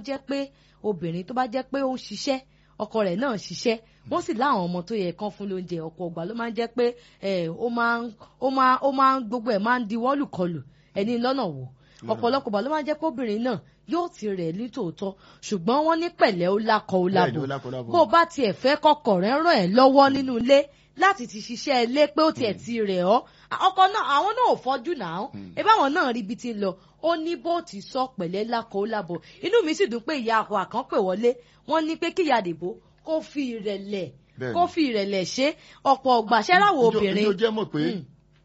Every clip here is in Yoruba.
jẹ́ pé obìnrin tó bá jẹ́ pé ó ń ṣiṣẹ́ ọkọ rẹ̀ náà ṣiṣẹ́ wọ́n sì láwọn ọmọ tó yẹ kán fún lóúnjẹ ọ̀pọ̀ ọgbà ló máa ń jẹ́ pé ẹ̀ ó máa ń ó máa ó máa ń gbogbo ẹ̀ máa ń di wọ́lùkọlù ẹni lọ́nà wò ọ̀pọ̀lọpọ̀ ọgbà ló máa ń jẹ́ pé obìnrin náà yóò ti rẹ̀ ní tòótọ́ ṣùgbọ́n wọ́n ní pẹ̀lẹ́ ó lákọ ó Bẹ́ẹ̀ ni, lábò ó lákọ ó lábò. bó o bá tiẹ̀ fẹ́ kọkọ̀ rẹ̀ ràn ẹ́ lọ́wọ́ nínú ilé láti ti ṣiṣẹ́ ilé pé ó tiẹ̀ ti rẹ̀ ọ́ ọkọ náà àwọn náà ò fọ́jú náà ẹ báwọn náà rí ibi tí ń lọ ó ní bó ti sọ pẹ̀lẹ́ lákọ ó lábò inú mi sì dùn pé ìyá àkọ́ àkànpè wọlé wọ́n ní pé kíyà dìbò kó fi ìrẹ̀lẹ̀ Bẹ́ẹ̀ kó ni. fi ìrẹ̀lẹ̀ ṣe ọ̀pọ̀ ọgbà ṣẹ́ráwọ̀ obìnrin. ìjọ jẹ́ mọ̀ pé Mm.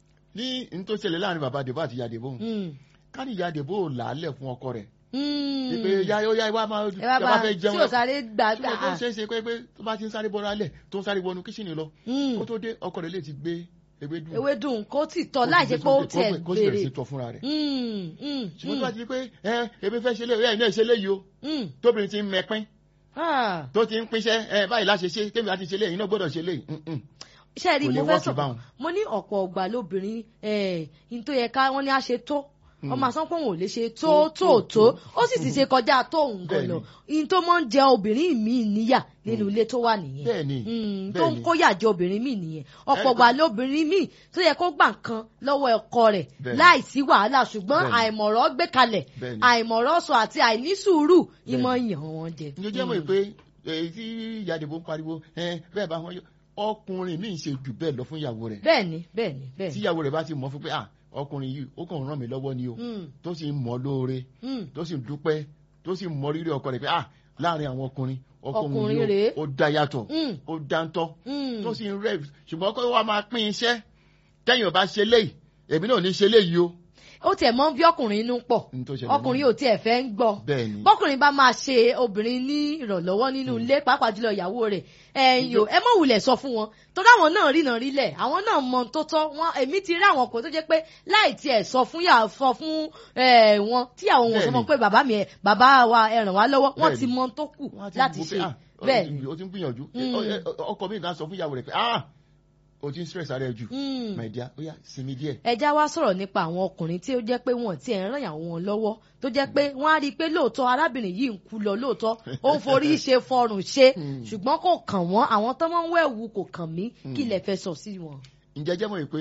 ní n tó ṣẹlẹ̀ láàrin bàbá àdèbò àti ìyá àdèbò Mm. ká ní ìyá àdèbò ò làálẹ̀ fún ọkọ rẹ̀ Mm. pé ya ó yá ìwà máa ẹ ẹ bá fẹ́ jẹun tí ò sáré gbà tí mo tó gbà. ń ṣe é ṣe pé pé tó bá ti ń sáré bọ́ra alẹ̀ tó ń sáré wọnú kíṣìnì lọ Mm. kó tó dé ọkọ rẹ̀ lè ti gbé ewédú ewédùn kó tì tọ́ láì jẹ́ pé ó tiẹ̀ kó sì bẹ̀rẹ̀ sí béèrè. tọ́ fúnra rẹ̀ Mm, mm, ṣùgbọ́n tó mm, bá ti di pé ẹ ebi fẹ́ ṣe lé ẹ ní ẹ̀ṣẹ̀ léyìí o mm. tóbìnrin ti ń mẹpín Ah. tó ti ń pínṣẹ́ ẹ báyìí láṣẹ ṣe tèmi láti ṣe léyìí iná gbọ́dọ̀ ṣe léyìí Mm-mm. ṣe rí Kò lè mo fẹ́ wọ́ọ̀kì sọ báwọn. mo ní ọ̀pọ̀ ọgbà lóbìnrin ẹ̀ ní tó yẹ ká wọ́n ní á ṣe tó ọmọ àsán pé òun ò lè ṣe tó tó tó ó sì ti ṣe kọjá tó òun gan lọ ní tó máa ń jẹ obìnrin míì níyà nínú ilé tó wà nìyẹn bẹ́ẹ̀ ni Mm, tó bẹ́ẹ̀ ń ni. kóyà jẹ obìnrin míì nìyẹn ọ̀pọ̀ Ẹ- ọgbà lóbìnrin míì tó yẹ kó gbà nǹkan lọ́wọ́ ọkọ rẹ̀ Bẹ́ẹ̀ ni. láì sí wàhálà ṣùgbọ́n Bẹ́ẹ̀ ni. àìmọ̀rọ̀ gbé kalẹ̀ Bẹ́ẹ̀ ni. àìmọ̀rọ̀ sọ àti àìnísùúrù Bẹ́ẹ̀ ìmọ̀ ni. yàn wọ́n jẹ. ní jẹ́ mọ̀ pé èyí tí ìyá àdèbò ń pariwo ẹ bẹ́ẹ̀ bá wọn yọ ọkùnrin míì ṣe jù bẹ́ẹ̀ lọ fún ìyàwó rẹ̀ bẹ́ẹ̀ ni bẹ́ẹ̀ ni bẹ́ẹ̀ tí ni. ìyàwó rẹ̀ bá ti mọ̀ fún pé ah ọkùnrin yìí ó kàn ràn mí lọ́wọ́ ni o Mm, tó sì ń mọ̀ lóore mm. tó sì ń dúpẹ́ tó sì ń mọ rírì ọkọ rẹ̀ pé ah láàrin àwọn ọkùnrin Ọkùnrin ọkùnrin rèé. yìí ó dá yàtọ̀ Mm, ó dáńtọ́ mm. tó sì ń rẹ̀ ṣùgbọ́n kó wá máa pín iṣẹ́ tẹ́yìn ò bá ṣe léyìí èmi náà ò ní ṣe léyìí o ó tiẹ̀ mọ́ bí ọkùnrin inú pọ̀ ní tó ṣẹlẹ̀ ọkùnrin náà. ò tiẹ̀ fẹ́ ń gbọ́ bẹ́ẹ̀ ni bọ́kùnrin bá máa ṣe obìnrin ní ìrànlọ́wọ́ nínú ilé pàápàá jùlọ ìyàwó rẹ̀ ẹ̀yìn o ẹ mọ̀ wulẹ̀ sọ fún wọn torí àwọn náà rìnà rílẹ̀ àwọn náà mọ ohun tó tọ́ wọn èmi ti rí àwọn ọkùnrin tó jẹ́ pé láì tiẹ̀ sọ fún yà sọ fún ẹ̀, wọn tíyàwó wọn sọ Bẹ́ẹ̀ni. fún pé bàbá mi ẹ̀ bàbá wa ẹ ràn wá lọ́wọ́ wọ́n Bẹ́ẹ̀ni. ti mọ ohun tó kù Wọ́n á ti láti wò pé, ṣe ah, ó bẹ́ẹ̀ ti- ni. ó ti ń gbìyànjú Mm. Ẹ- ẹ- ọkọ mi kan sọ fún ìyàwó rẹ̀ pé ah o ti ń stress ara ẹ jù Mm. my dear ó yá sinmi díẹ̀ ẹja wá sọ̀rọ̀ nípa àwọn ọkùnrin tí ó jẹ́ pé wọ́n ti ẹ̀ ń ràn yàwó wọn lọ́wọ́ tó jẹ́ pé wọ́n á rí i pé lóòótọ́ arábìnrin yìí ń kú lọ lóòótọ́ ó ń forí ṣe fọrùn ṣe Mm. ṣùgbọ́n kò kàn wọ́n àwọn tó máa ń wẹ̀wù kò kàn mí kí Mm. lẹ fẹ́ sọ sí wọn. ǹjẹ́ jẹ́ mọ̀ pé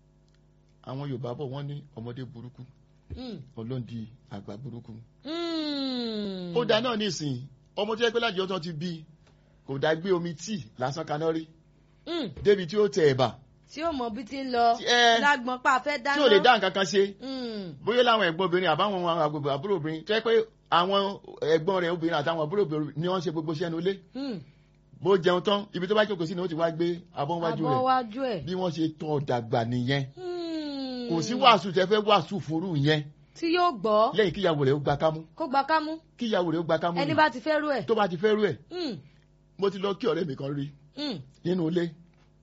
àwọn Yorùbá bọ̀ wọ́n ní ọmọdé burúkú Mm. ọlọ́ndì àgbà burúkú Mm. ó dá náà nísìnyí ọmọ tó yẹ pé láti ọjọ́ ti bí kò dá gbé omi tíì lásán kaná rí Mm. débi tí ó tẹ ẹ̀bà tí ó mọ bí ti ń lọ Tí- ẹ- lágbọn pa fẹ́ dáná. tí ò lè dá nǹkan kan ṣe Mm. bóyá láwọn ẹ̀gbọ́n obìnrin àbáwọn àgbègbè àbúrò obìnrin tó yẹ pé àwọn ẹ̀gbọ́n rẹ̀ obìnrin àtàwọn àbúrò obìnrin ni wọ́n ṣe gbogbo iṣẹ́ nulẹ̀ Mm. bó jẹun tán ibi tó bá jókòó sí ni ó ti wá gbé abọ́ wájú abọ́ rẹ̀ wájú ẹ̀. bí wọ́n ṣe tọ́ dàgbà nìyẹn Mm. kò sí wàásù tẹ́ fẹ́ wàásù fúrú yẹn tí yóò gbọ́ lẹ́yìn kíyàwó rẹ̀ ó gba kámú kó gba kámú kíyàwó rẹ̀ ó gba kámú ẹni ni bá ti fẹ́ rú ẹ̀. tó bá ti fẹ́ rú ẹ̀ Mm. mo ti lọ kí ọ̀rẹ́ mi kan rí Mm. nínú ilé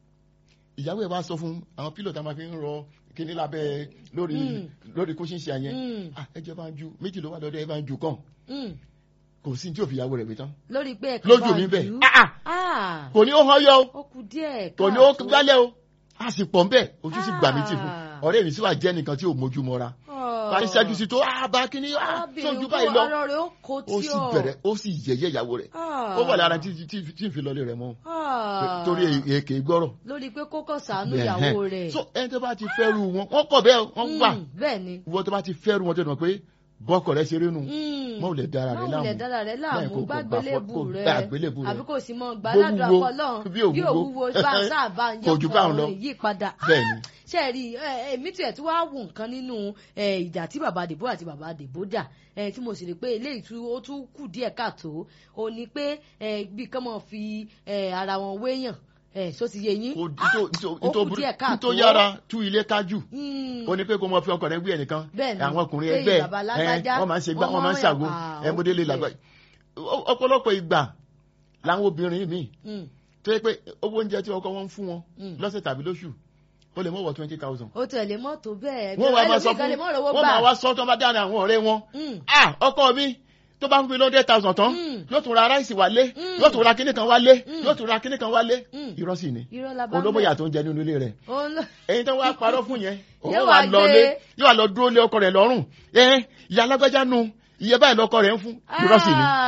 ìyàwó ẹ̀ wá sọ fún àwọn pílò tá a máa fi ń rọ kíní lábẹ́ lórí Mm. lórí kóṣíṣe yẹn Mm. Ah, ẹ jẹ́ bá ń ju méjì ló wà lọ́dọ̀ ẹ bá ń ju kàn Mm. kò sí tí ò fi ìyàwó rẹ̀ gbé tán lórí pé ẹ̀ka lójú bá mi jù bẹ́ẹ̀ ú. Ah, ah, Ah, kò ní ó hàn yọ o ó kù díẹ̀ kò ní ó káàtó. gbálẹ̀ o a sì pọ̀ ń bẹ̀ ojú sì gbà mí tì fún Ah. ọ̀rẹ́ mi sì wà jẹ́ nìkan tí ò mójú mọ́ra Ah. parí ṣẹ́jú sí tó ah bá kíní ah Arábìnrin sójú kó báyìí lọ ara rẹ̀ ó kó tí ó sì ọ̀. bẹ̀rẹ̀ ó sì yẹ̀yẹ́ ìyàwó rẹ̀ Ah. ó wà lára tí tí tí ń fi lọlé rẹ̀ mọ́ Ah. torí èké gbọ́rọ̀ lórí pé kó kàn sàánú Bẹ́ẹ̀, ìyàwó hẹ́n. rẹ̀. so ẹni tó bá ti fẹ́rù wọn wọ́n kọ̀ bẹ́ẹ̀ wọ́n wà Mm, bẹ́ẹ̀ ni. ìwọ tó bá ti fẹ́rù wọn tó dùn pé bọ́kọ̀ rẹ̀ ṣeré nù Mm. mọ́ ò lè dára rẹ̀ Má láàmú wulẹ̀ dára rẹ̀ Bẹ́ẹ̀ láàmú kò- kò gbà gbàgbélébù fọ́- kò rẹ̀ gbà àgbélébù rẹ̀. àbí kò sì mọ Bó gbàládùn wúwo, àpọ̀lọ́ bí ò bí ò wúwo. wúwo bá ń sáàbà ń Kò jù báwọn lọ. ọkùnrin yí padà. bẹ́ẹ̀ ni ṣe rí ẹ, èmi tiẹ̀ tí wàá wù nǹkan nínú ẹ, ìjà tí bàbá àdìbò àti bàbá àdìbò jà ẹ, tí mo sì rí pé eléyìí tí ó tún kù díẹ̀ káàtó ó ní pé ẹ, bí kán mọ̀ fi ẹ, ara wọn wéyàn ẹ, só ti yé yín kò Ah, ó kù díẹ̀ káàtó tó yára tú ilé kájú Mm. ó ní pé kó mọ fi ọkọ rẹ̀ gbé ẹnìkan Bẹ́ẹ̀ni, àwọn ọkùnrin pé ẹgbẹ́ bàbá ẹ lágbájá, wọ́n máa ń ṣe gbá wọ́n wọ́n máa ń máa ń ṣàgó yàn- ẹ mọdélé ah, làgbà ọ̀pọ̀lọpọ̀ ìgbà làwọn obìnrin míì Mm. tó yẹ pé owó oúnjẹ tí ọkọ wọn ń fún wọn Mm. lọ́sẹ̀ tàbí lóṣù ó lè mọ wọ twenty thousand. ó tẹ̀lé mọ́tò bẹ́ẹ̀ wọ́n wá máa sọ ẹlòmíì gan fún lè mọ́ rówó wọ́n gbà. máa wá sọ tó bá dáná àwọn ọ̀rẹ́ wọn. Mm. ah ọkọ mi tó bá fún mi lọ́dẹ̀ thousand tán Mm. yóò tún ra ráìsì wálé Mm. yóò tún ra kíní kan wálé Mm. yóò tún ra kíní kan wálé Mm. irọ́ sì ni irọ́ la bá olóbóyà tó ń jẹ nínú ilé rẹ̀ Òun ló- ẹ̀yin tó wá parọ́ fún yẹn òun Yóò wà wá lọ gbé- lé yóò wá lọ dúró lé ọkọ rẹ̀ lọ́rùn ẹ ìyá alágbájá nu iye báyìí lọkọ rẹ̀ ń fún irọ́ sì ni. Ah.